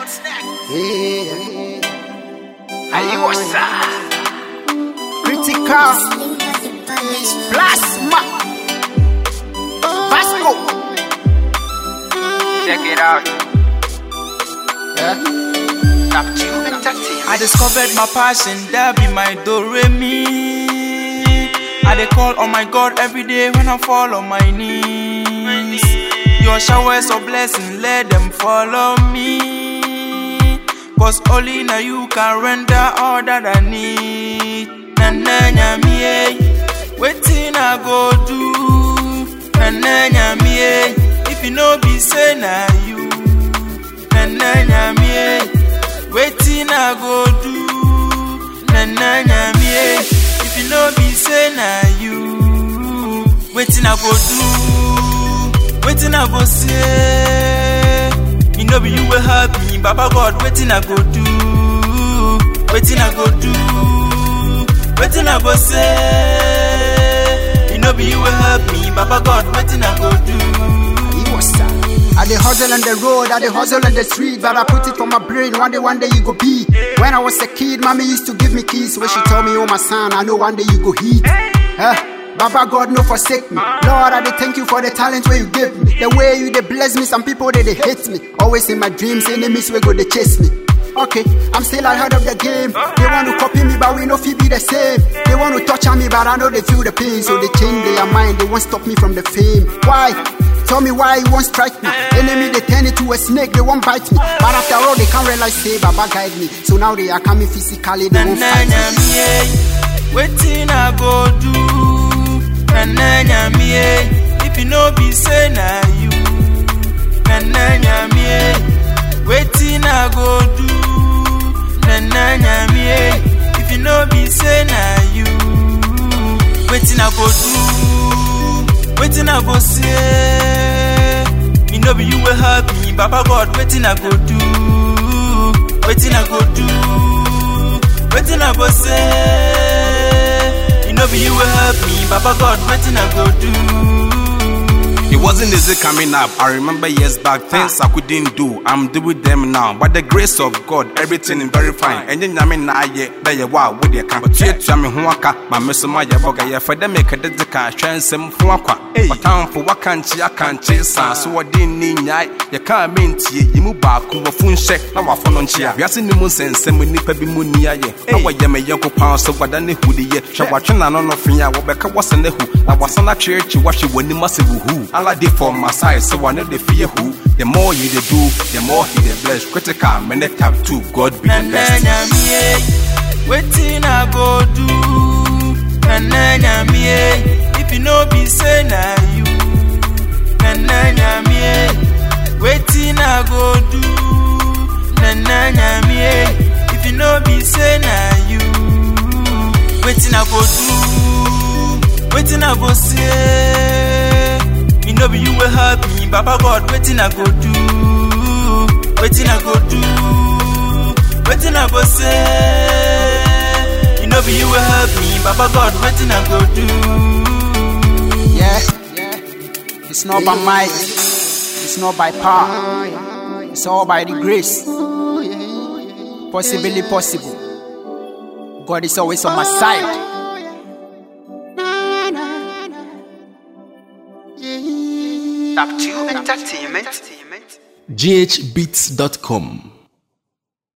Yeah. Ayosa. Critical. Plasma. Vasco. Check it out. Yeah. Top Tube Entertainment. I discovered my passion, that be my do re mi. I dey call on my God every day when I fall on my knees. Your showers of blessing, let them follow me. Cause only now you can render all that I need. Na na nyami eh, wetin I go do? Na na nyami eh, if you no be say na you. Na na nyami eh, wetin I go do? Na na nyami eh, if you no be say na you. Wetin I go do? Wetin I go say? E no be you wey help me, Baba God, wetin I go do? Wetin I go do? Wetin I go say? E no be you wey help me, Baba God, wetin I go do? Iwosa. I dey hustle on the road, I dey hustle on the street, but I put it on my brain. One day, one day you go be. When I was a kid, mommy used to give me keys. When she told me, Oh my son, I know one day you go hit. Eh? Baba God no forsake me. Lord, I dey thank you for the talent where you give me. The way you dey bless me, some people they, they hate me. Always in my dreams, enemies will go they chase me. Okay, I'm still ahead of the game. They want to copy me, but we know fi be the same. They want to touch on me, but I know they feel the pain. So they change their mind, they won't stop me from the fame. Why? Tell me why you won't strike me. Enemy, they turn into a snake, they won't bite me. But after all, they can't realize, say, Baba guide me. So now they are coming physically, they Na won't na fight me. nyami eh, wetin I go do? Na na nyami eh, if you no be say na you. Na na nyami eh, wetin I go do? Na na nyami eh, if you no be say na you. Wetin I go do? Wetin I go say? E no be you wey help me, Baba God, wetin I go do? Wetin I go do? Wetin I go say? E no be you wey help me, Baba God, wetin I go do? It wasn't easy coming up. I remember years back, things I couldn't do. I'm doing them now. By the grace of God, everything is very fine. And then I'm in aye, that you wow, with your camp. But yet, I'm in Huaka, my miss my yaboga, ya for them make a dedica, transcend Huaka. But time for what can't you, I can't chase, so I didn't need night. You can't mean to you, move back, who will phone check, now I phone on chair. We are seeing the moon and send me nipper be moon ya. Now I am a young pound, so what I need who the year. Shall watch an on of ya, what back was in the who. I was on a church, you watch it when you must who. I like it for my side, so I know the fear who. The more you they do, the more he they bless. Critical, man, they tap to God be Na the na best. nyami eh, wetin I go do? Na na nyami eh, if you no be say na you. Na na nyami eh, wetin I go do? Na na nyami eh, if you no be say na you. Wetin I go do? Wetin I go say? E no be you wey help me, Baba God, wetin I go do? Wetin I go do? Wetin I go say? E no be you wey help me, Baba God, wetin I go do? Yeah. It's not by might, it's not by power, it's all by the grace. Possibly possible. God is always on my side. Top Tube Entertainment. ghbeats.com